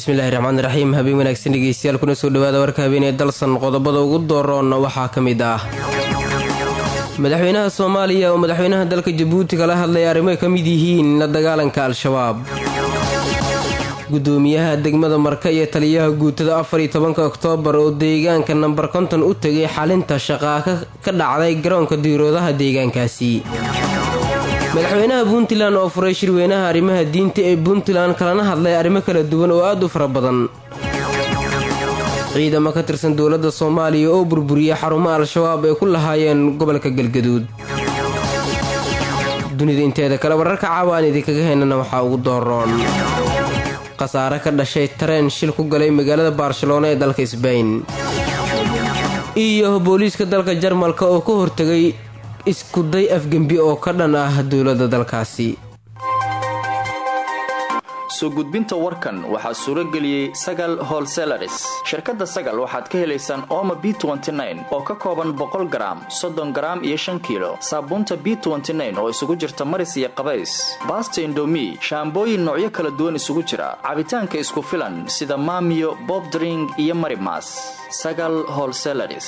bismillahi raxmaan raxiim habeen wanaagsan dhegeystayaal kuna soo dhawaada warka habeenee dalsan qodobada ugu dooroon waxaa ka mid ah madaxweynaha soomaaliya oo madaxweynaha dalka jabuuti kala hadlaya arrimo ay ka mid yihiin la dagaalanka al-shabaab gudoomiyaha degmada marka iyo taliyaha guutada afar iyo tobanka oktoobar oo deegaanka nambar konton u tegay xalinta shaqaa ka dhacday garoonka diiroodaha deegaankaasi madaxweynaha puntland oo furay shirweynaha arrimaha diinta ee puntland kalana hadlay arrimo kala duwan oo aad u fara badan ciidamo ka tirsan dowladda soomaaliya oo burburiyay xarumo al-shabaab ay ku lahaayeen gobolka galgaduud dunida inteeda kale wararka caawa aan idinkaga haynana waxaa ugu dooroon khasaare ka dhashay tareen shil ku galay magaalada barcelona ee dalka sbain iyo booliiska dalka jarmalka oo ka hortegay iskuday afgembi oo ka dhan ah dowladda dalkaasi soo gudbinta warkan waxaa suuro geliyey sagal holselaris shirkadda sagal waxaad ka helaysaan ooma b oo ka kooban boqol garaam soddon garaam iyo shan kiilo saabuunta b oo isugu jirta maris iyo qabays baasta indomi shaambooyin noocyo kala duwan isugu jira cabitaanka isku filan sida maamiyo bobdring iyo marimas sagal holselaris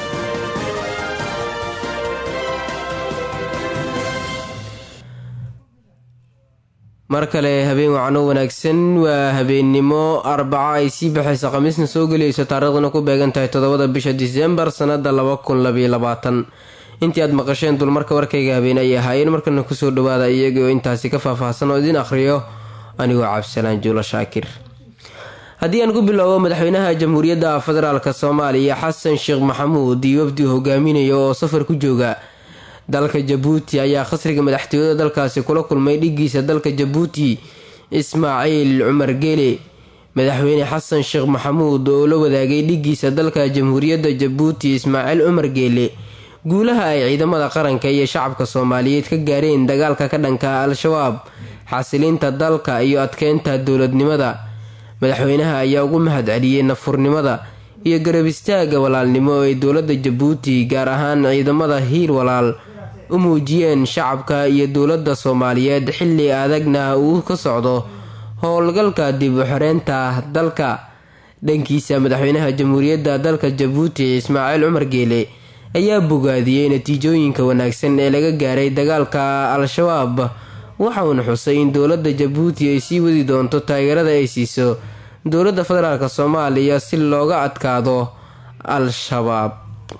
mar kale habeen wacno wanaagsan waa habeennimo arbaca ay sii baxaysa khamiisna soo gelayso taariikhdana ku beegan tahay toddobada bisha disembar sannada laba kun labayoabaatan intii aad maqasheen dulmarka warkayga habeen ay ahaayeen markana kusoo dhawaada iyaga oo intaasi ka faahfaahsan oo idiin akhriyo anigoo cabdisalaan juulo shaakir haddii aan ku bilowbo madaxweynaha jamhuuriyadda federaalk soomaaliya xasan sheekh maxamuud iyo wafdi hogaaminaya oo safar ku jooga dalka jabuuti ayaa khasriga madaxtooyada dalkaasi kula kulmay dhigiisa dalka jabuuti ismaaciil cumar geele madaxweyne xasan sheekh maxamuud oo la wadaagay dhigiisa dalka jamhuuriyadda jabuuti ismaaciil cumar geele guulaha ay ciidamada qaranka iyo shacabka soomaaliyeed ka gaareen dagaalka ka dhanka al-shabaab xasilinta dalka iyo adkeynta dowladnimada madaxweynaha ayaa ugu mahad celiyey nafurnimada iyo garab istaaga walaalnimo oo ay dowladda jabuuti gaar ahaan ciidamada hiil walaal u muujiyeen shacabka iyo dowladda soomaaliyeed xilli adagna uu ka socdo howlgalka dib u xoreynta dalka dhankiisa madaxweynaha jamhuuriyadda dalka jabuuti ismaaciil cumar geele ayaa bogaadiyey natiijooyinka wanaagsan ee laga gaaray dagaalka al-shabaab waxauna xusay in dowladda jabuuti ay sii wadi doonto taageerada ay siiso dowladda federaalk soomaaliya si looga adkaado al-shabaab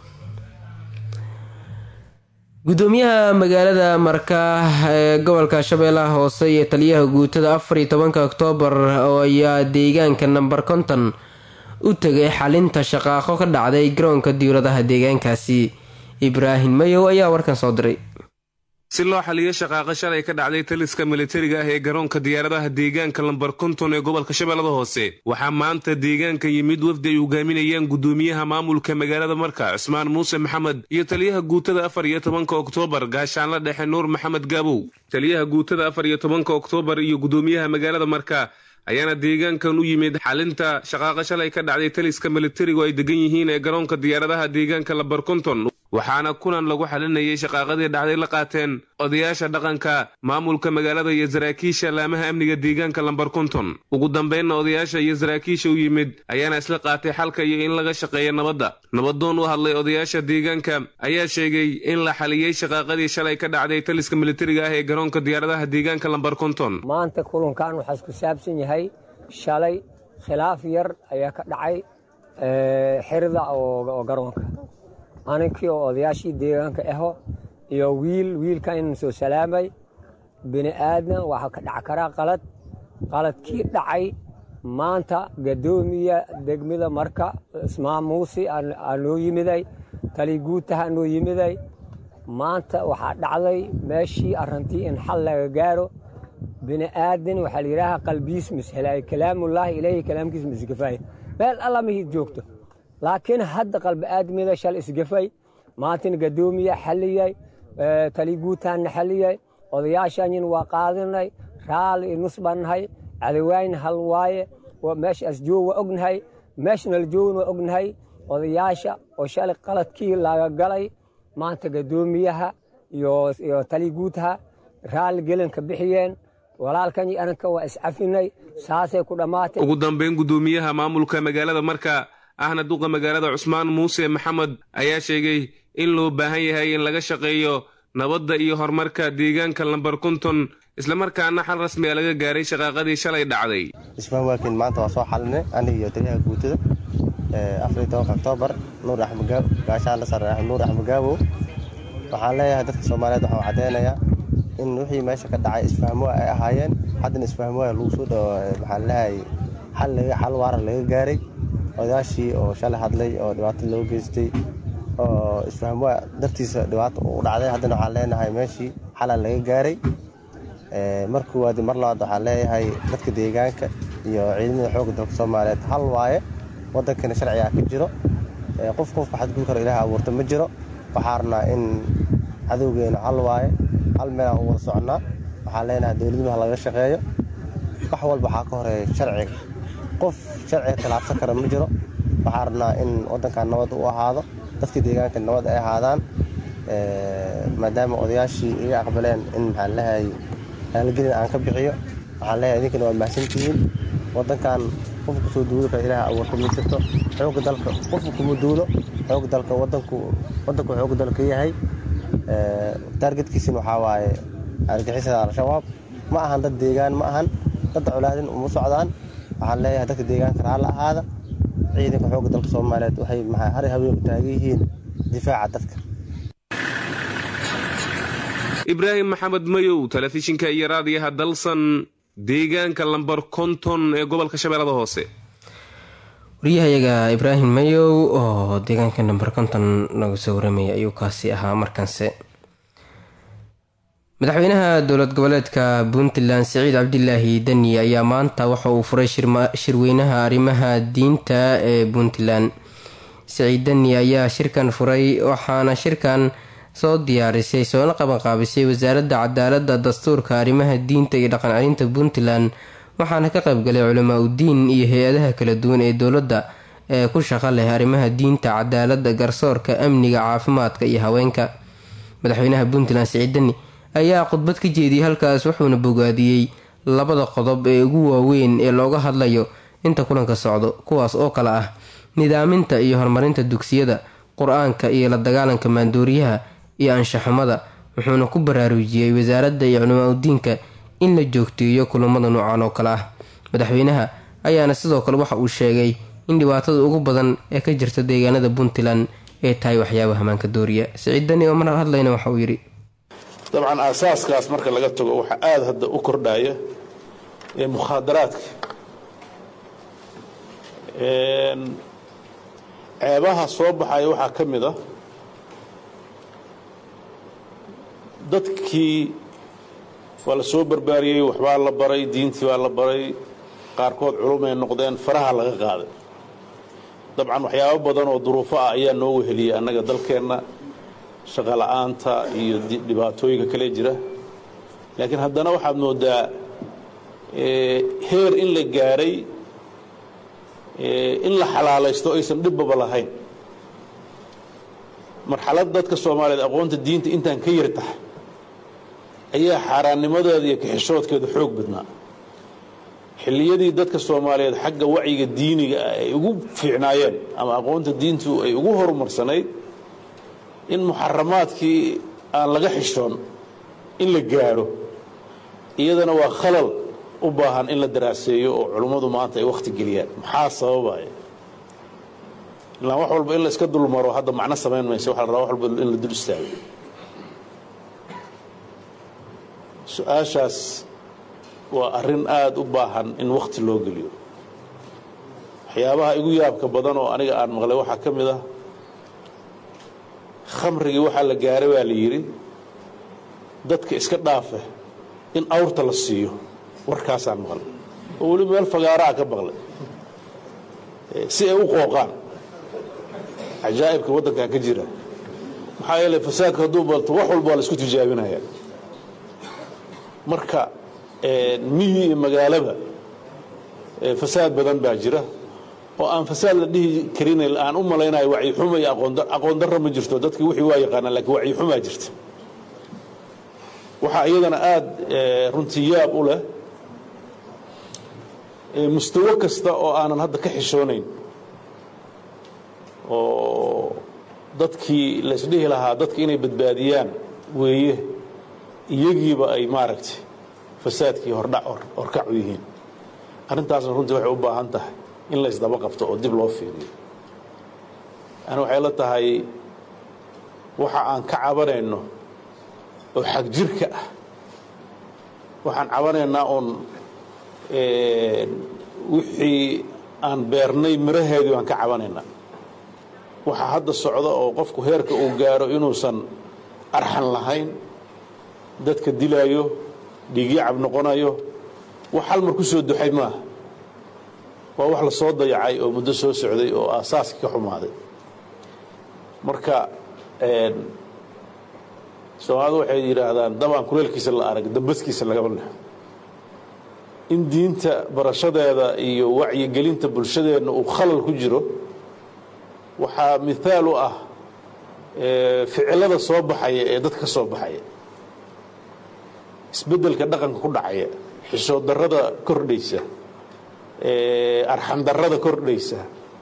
gudoomiyaha magaalada marka ee gobolka shabeellaha hoose iyo taliyaha guutada afar iyo tobanka oktoobar oo ayaa deegaanka namber konton u tegay xalinta shaqaaqo ka dhacday garoonka diiradaha deegaankaasi ibraahim mayow ayaa warkan soo diray si loo xaliyo shaqaaqo shalay ka dhacday taliska militariga ah ee garoonka diyaaradaha deegaanka lambar konton ee gobolka shabeellada hoose waxaa maanta deegaanka yimid wafdi ay hogaaminayaan gudoomiyaha maamulka magaalada marka cusmaan muuse maxamed iyo taliyaha guutada afar iyo tobanka oktoobar gaashaanla dhexe nuur maxamed gaabow taliyaha guutada afar iyo tobanka oktoobar iyo gudoomiyaha magaalada marka ayaana deegaankan u yimid xalinta shaqaaqo shalay ka dhacday taliska militarigu ay degan yihiin ee garoonka diyaaradaha deegaanka lambar konton waxaana kulan lagu xalinayay shaqaaqadii dhacday la qaateen odayaasha dhaqanka maamulka magaalada iyo saraakiisha laamaha amniga deegaanka lambar konton ugu dambeynna odayaasha iyo saraakiisha u yimid ayaana isla qaatay xalka iyo in laga shaqeeya nabadda nabadoon u hadlay odayaasha deegaanka ayaa sheegay in la xaliyey shaqaaqadii shalay ka dhacday taliska militariga ah ee garoonka diyaaradaha deegaanka lambar konton maanta kulankan waxaa isku saabsan yahay shalay khilaaf yar ayaa ka dhacay xirida oo garoonka aninkii oo odayaashii deegaanka aho iyo wiil wiilkan inan soo salaamay bini aadan waxaa ka dhac karaa qalad qaladkii dhacay maanta gadoomiya degmada marka ismaan muusi aa noo yimiday tali guutaha noo yimiday maanta waxaa dhacday meeshii arrantii in xal laga gaaro bini aadan waxaa la yidhaaha qalbiis mishelaayo kalaamullaahi ilaahi kalaamkiis misgafaaya meel alla mahid joogto laakiin hadda qalbi aadmida shal isgafay maantin gadoomiya xaliyay tali guutaanna xaliyay odayaashanyin waa qaadinay raali nus bannahay cadawayn hal waaye meeshaas joog waa ognahay meeshnal joogn waa ognahay odayaasha oo shalay qaladkii laga galay maanta gadoomiyaha iyo tali guutaha raali gelinka bixiyeen walaalkani ananka waa iscafinay saasay ku dhammaatay ugu dambayn guddoomiyaha maamulka magaalada marka ahna duqa magaalada cusmaan muuse maxamed ayaa sheegay in loo baahan yahay in laga shaqeeyo nabadda iyo horumarka deegaanka lambar konton islamarkaana xal rasmi a laga gaaray shaqaaqadii shalay dhacday isfaham waakiin maanta waa soo xalinay aniga iyo taliyaha guutada afariy tobanka oktoobar nuur axmed gaashaan la sare nuur axmed gaabow waxaan leeyahay dadka soomaaliyeed waxaan caddeynayaa in wixii meesha ka dhacay isfahmoa ay ahaayeen haddana isfahmoa lagu soo dhawo maxaan leeyahay xal xal waara laga gaaray odayaashii oo shalay hadlay oo dhibaato loo geystay oo isfahmoa dartiisa dhibaato u dhacday haddana waxaan leenahay meeshii xala laga gaaray mar koowaad mar labaad waxaan leeyahay dadka deegaanka iyo ciidamada xoogga dalka soomaaliyeed hal waaye waddankana sharcigaa ka jiro qof qofka xadgud karo ilaah abuurta ma jiro waxaa rabnaa in cadowgeena hal waaye hal meelaan u wada socnaa waxaan leenahay dowladnima ha laga shaqeeyo wax walba waxaa ka horeeya sharciga qof sharciga khilaafsan kara ma jiro waxaa rabnaa in waddankan nabad u ahaado dadka deegaanka nabad ay ahaadaan maadaama odayaashii iga aqbaleen in maxaan lehay haalgelin aan ka bixiyo waxaan leeyahay idinkana waa mahadsantihiin waddankan qofka kusoo duuli kara ilaah abuurta ma jirto xoogga dalka qofka kuma duulo xoogga dalka waddanku waddanku xoogga dalka yahay taargetkiisina waxaa waaye argixisada al-shabaab ma ahan dad deegaan ma ahan dadda colaadin uma socdaan waxaan leeyahay dadka deegaanka raalla ahaada ciidanka xoogga dalka soomaaliyeed waxay maxaa hari habeen u taagan yihiin difaaca dadka ibraahim maxamed mayow telefishinka iyo raadiyaha dalsan deegaanka lambar konton ee gobolka shabeellada hoose wariyahayaga ibraahim mayow oo deegaanka namber konton nagu soo waramaya ayuu kaasi ahaa markanse madaxweynaha dowlad goboleedka puntland siciid cabdilaahi deni ayaa maanta waxa uu furay shirweynaha arrimaha diinta ee puntland siciid deni ayaa shirkan furay waxaana shirkan soo diyaarisay soona qabanqaabisay wasaaradda cadaalada dastuurka arrimaha diinta iyo dhaqan celinta puntland waxaana ka qaybgalay culamaa udiin iyo hay-adaha kala duwan ee dowladda ee ku shaqo leh arrimaha diinta cadaalada garsoorka amniga caafimaadka iyo haweenka madaxweynaha puntland siciid deni ayaa khudbad ka jeediyey halkaas wuxuuna bogaadiyey labada qodob ee ugu waaweyn ee looga hadlayo inta kulanka socdo kuwaas oo kale ah nidaaminta iyo horumarinta dugsiyada qur-aanka iyo la dagaalanka maandooriyaha iyo anshaxumada wuxuuna ku baraarujiyey wasaaradda iyo culamaa udiinka in la joogteeyo kulamada noocan oo kale ah madaxweynaha ayaana sidoo kale waxa uu sheegay in dhibaatada ugu badan ee ka jirta deegaanada puntland ay tahay waxyaaba hamaanka dooriya siciiddani oo mar hadlayna waxa uu yidhi dabcan aasaaskaas marka laga tago waxaa aada hadda u kordhaya ee mukhaadaraadka ceebaha soo baxaya waxaa ka mid a dadkii waa la soo barbaariyey waxbaa la baray diintii baa la baray qaarkood culumay noqdeen faraha laga qaaday dabcan waxyaabo badan oo duruufo ah ayaa noo weheliyey annaga dalkeenna shaqa la'aanta iyo dhibaatooyinka kale jira laakiin haddana waxaad moodaa heer in la gaaray in la xalaalaysto aysan dhibbaba lahayn marxalad dadka soomaaliyeed aqoonta diinta intaan ka yar tahay ayaa xaaraannimadeeda iyo kaxishoodkeeda xoog badnaa xilliyadii dadka soomaaliyeed xagga wacyiga diiniga ah ay ugu fiicnaayeen ama aqoonta diintu ay ugu horumarsanayd in muxaramaadkii aan laga xishoon in la gaadho iyadana waa khalal u baahan in la daraaseeyo oo culummadu maanta ay wakhti geliyaan maxaa sababaya ilaan wax walba in la iska dulmaro hadda macno samayn maysa waxa la rabaa wax walba in la dul istaago su-aashaas waa arrin aada u baahan in wakhti loo geliyo waxyaabaha igu yaabka badan oo aniga aan maqlay waxaa ka mid ah khamrigii waxaa la gaaray baa la yidhi dadka iska dhaafe in awrta la siiyo warkaasaan maqlay oo weli meel fagaaraa ka maqlay si ay u qooqaan cajaa'ibka waddankan ka jira maxaa yeelay fasaadka hadduu balto wax walba waa la isku tijaabinaya marka miyi iyo magaalaba fasaad badan baa jira oo aan fasaad la dhihi karin aan u malaynayo wacyixuma iyo aqoon darro ma jirto dadkii wixii waa yaqaanaan lakiin wacyixumaa jirta waxaa iyadana aada runtii yaab u leh mustawo kasta oo aanan hadda ka xishoonayn oo dadkii laysdhihi lahaa dadka inay badbaadiyaan weeye iyagiiba ay maaragtay fasaadkii hordhac horkac u yihiin arrintaasna runtii waxay u baahan tahay in laysdaba qabto oo dib loo fiiriyo yani waxay la tahay waxa aan ka cabanayno oo xag jirka ah waxaan cabanaynaa uun wixii aan beernay miraheedii baan ka cabanaynaa waxa hadda socda oo qofku heerka uu gaaro inuusan arxan lahayn dadka dilaayo dhiigyacab noqonayo wax hal mar ku soo duxay maaha waa wax la soo dayacay oo muddo soo socday oo aasaaskii ka xumaaday marka soomaalidu waxay yidhaahdaan dabaan kuleelkiisa la arag dambaskiisa lagama lexo in diinta barashadeeda iyo wacyigelinta bulshadeenna uu khalal ku jiro waxaa mithaal u ah ficilada soo baxaya ee dadka ka soo baxaya isbeddelka dhaqanka ku dhacaya xishood darrada kordhaysa arxan darrada kordhaysa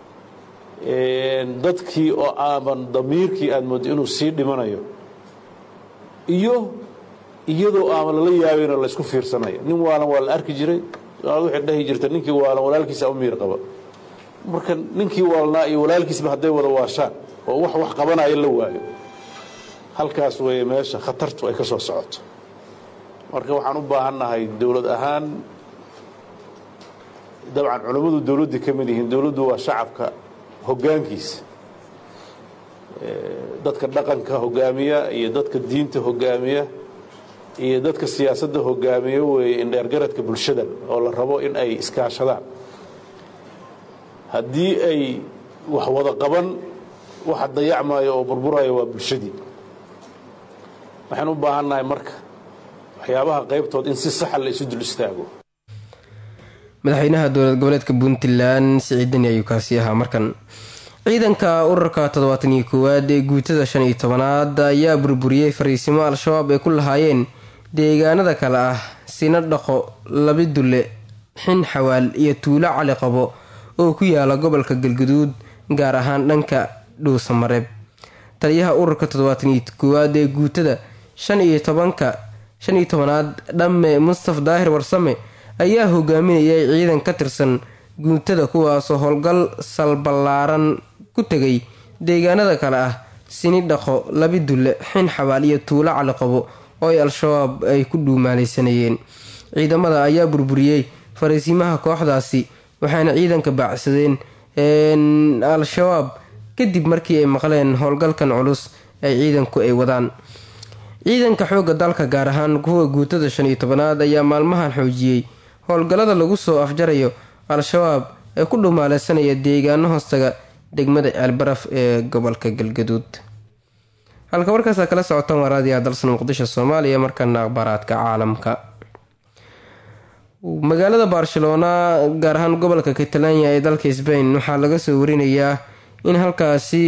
dadkii oo aaban damiirkii aad mooddo inuu sii dhimanayo iyo iyadoo aaban lala yaabayno laysku fiirsanayo nin waalan waa la arki jiray soomaalida waxay dhahi jirta ninkii waalan walaalkiisa u miir qaba marka ninkii waalnaa iyo walaalkiisba hadday wada waashaan oo wax wax qabanaya la waayo halkaas weeye meesha khatartu ay ka soo socoto marka waxaan u baahannahay dowlad ahaan dabcan culammadu dowladda ka mid yihiin dowladdu waa shacabka hoggaankiisa dadka dhaqanka hoggaamiya iyo dadka diinta hoggaamiya iyo dadka siyaasadda hoggaamiya weeye indheergaradka bulshada oo la rabo in ay iskaashadaan haddii ay wax wada qaban waxa dayacmaayo oo burburaya waa bulshadii waxaan u baahannahay marka waxyaabaha qaybtood in si saxa la isu dul istaago madaxweynaha dowlad goboleedka puntland siciidani ayuu kaasi ahaa markan ciidanka urarka toddobaatan iyo koowaad ee guutada shan iyo tobanaad ayaa burburiyey fariisimo al-shabaab ay ku lahaayeen deegaanada kale ah sina dhaqo labi dulle xin xawaal iyo tuulo cali qabo oo ku yaala gobolka galguduud gaar ahaan dhanka dhuusamareeb taliyaha ururka toddobaatan iyo koowaad ee guutada shan iyo tobanka shan iyo tobanaad dhamme mustaf daahir warsame ayaa hogaaminayay ciidan ka tirsan guutada kuwaasoo howlgal salballaaran ku tegay deegaanada kale ah sini dhaqo labi dulle xin xabaal iyo tuulo caliqabo oo ay al-shabaab ay ku dhuumaalaysanayeen ciidamada ayaa burburiyey fariisimaha kooxdaasi waxaana ciidanka baacsadeen al-shabaab kadib markii ay maqleen howlgalkan culus ay ciidanku ay wadaan ciidanka xoogga dalka gaar ahaan kuwa guutada shan iyo tobanaad ayaa maalmahan xoojiyey howlgallada lagu soo afjarayo al-shabaab ee ku dhumaalaysanaya deegaano hoostaga degmada ceelbaraf ee gobolka galgaduud halka warkaasa kala socotaan waraadiya dalsan muqdisho soomaaliya markana akhbaaraadka caalamka magaalada barcelona gaar ahaan gobolka catalania ee dalka sbain waxaa laga soo warinayaa in halkaasi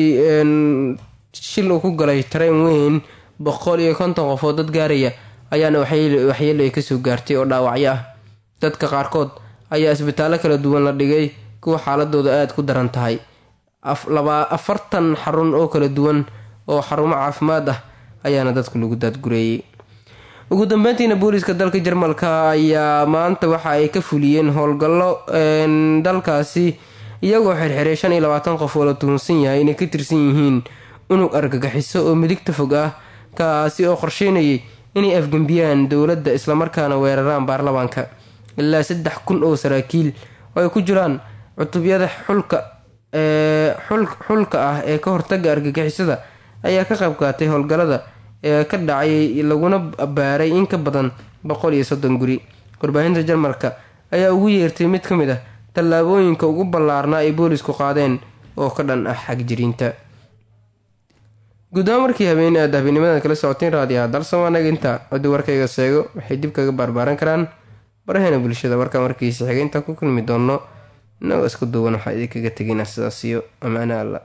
shil uu ku galay tareen weyn boqol iyo konton qofood dad gaaraya ayaana waxyeelo ay kasoo gaartay oo dhaawacyo ah dadka qaarkood ayaa isbitaallo kala duwan la dhigay kuwa xaaladooda aada ku daran tahay afartan xarun oo kala duwan oo xarumo caafimaad ah ayaana dadku lagu daadgureeyey ugu dambeyntiina booliiska dalka jarmalka ayaa maanta waxa ay ka fuliyeen howlgallo dalkaasi iyagoo xirxiray shan iyo labaatan qof oo la tuhunsan yahay inay ka tirsan yihiin unug argagixiso oo midigta fog ah kaasi oo qorsheynayay inay afgembiyaan dowladda islamarkaana weeraraan baarlamaanka ilaa saddex kun oo saraakiil oo ay ku jiraan cutubyada xulka xulka ah ee ka hortaga argagixisada ayaa ka qayb qaatay howlgallada ee ka dhacay laguna baaray in ka badan boqol iyo soddon guri warbaahinta jarmalka ayaa ugu yeertay mid ka mid ah tallaabooyinka ugu ballaarnaa ay boolisku qaadeen oo ka dhan ah xagjiriinta guddoomo markii habeen aad habeennimadan kala socoteen raadiyaha dalsamaanaga inta haddii warkayga seego waxay dib kaga baarbaaran karaan baraheena bulshada warka markiisa xigay intaan ku kulmi doono inagoo isku duuban waxaa idinkaga tegina sidaas iyo ammaano alla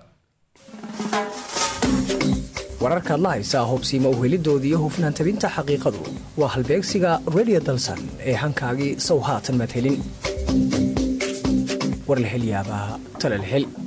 wararkaad la haysaa hubsiima uhelidooda iyo hufnaan tabinta xaqiiqadu waa halbeegsiga redio dalsan ee hankaagii sow haatan madhelin war la hel yaabaa tale la hel